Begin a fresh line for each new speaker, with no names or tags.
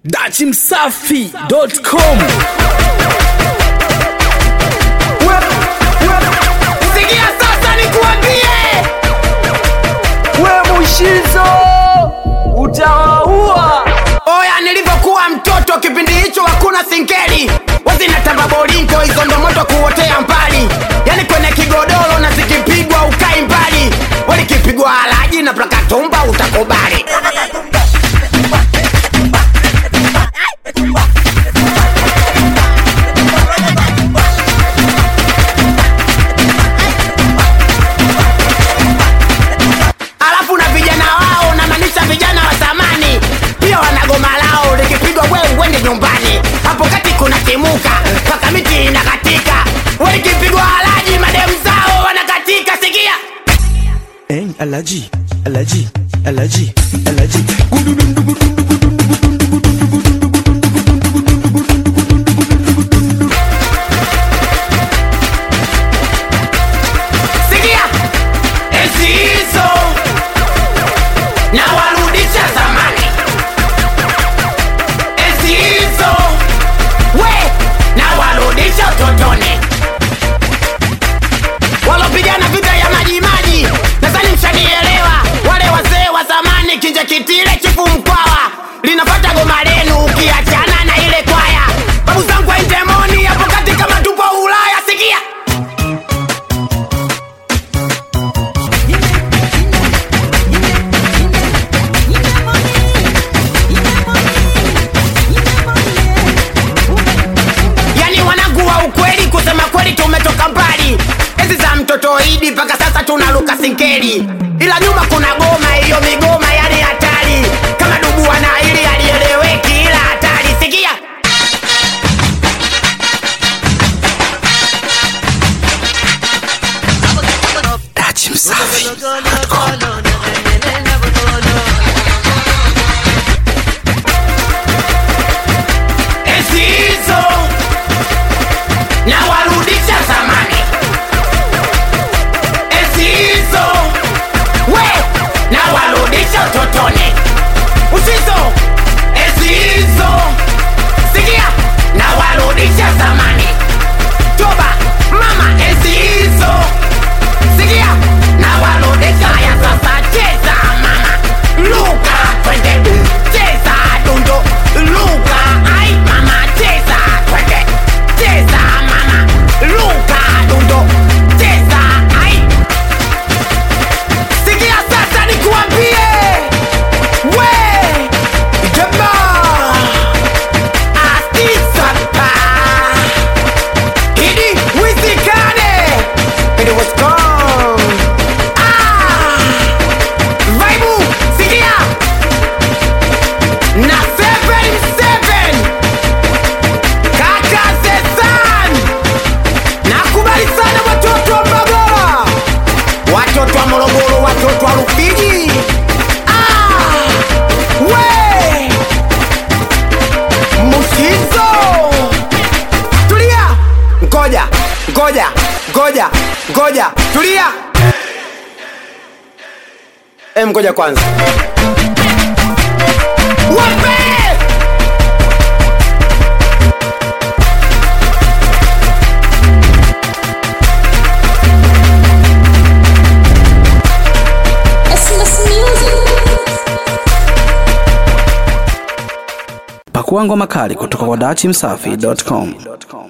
dachimsafi.com
Sikia sasa nikuambie,
we mushizo utawaua
oya, nilivyokuwa mtoto kipindi hicho hakuna singeli, wazinatamba bolingo, hizo ndo moto kuotea mbali, yani kwenye kigodoro na zikipigwa ukai mbali, walikipigwa halaji na plakatumba utakubali. alafu na vijana wao namaanisha vijana wa zamani pia wanagoma lao likipigwa we uende nyumbani hapo kati kuna kimuka mpaka miti inakatika walikipigwa halaji mademu zao wanakatika sikia
Hey, alaji alaji alaji alaji
sikia enzi hizo na warudisha zamani enzi hizo we na warudisha utotoni walopigana vita ya majimaji nadhani mshanielewa wale wazee wa zamani kinja kitile chifu mkwawa linapata goma lenu ukiachana na ile kwaya babu zangu waindemoni hapo kati kama tupo ulaya sikia yani wanangu wa ukweli kusema kweli tumetoka mbali enzi za mtoto idi mpaka sasa tunaluka sinkeli ila nyuma kuna goma hiyo migoma yale hatari kama dubua na ili alieleweki ila hatari sikia
dachimsafi
enzi hizo na warudisha zamani enzi hizo we na warudisha utotoni usizo enzi hizo sikia na warudisha zamani toba mama enzi hizo sikia na warudisha ya sasa cheza mama luka twende cheza dundo luka ai mama cheza twende cheza mama luka dundo cheza ai sikia sasa nikuambie we jamaa asisapa Idi wizikane It was gone Ah Vaibu sikia Na seven seven Kaka Zesan Nakubali sana watoto wa Mbagala Watoto wa Morogoro watoto wa Rufiji Ah We Mushizo tulia ngoja ngoja ngoja ngoja tulia em ngoja kwanza wape
pakua ngoma kali kutoka kwa dachimsafi.com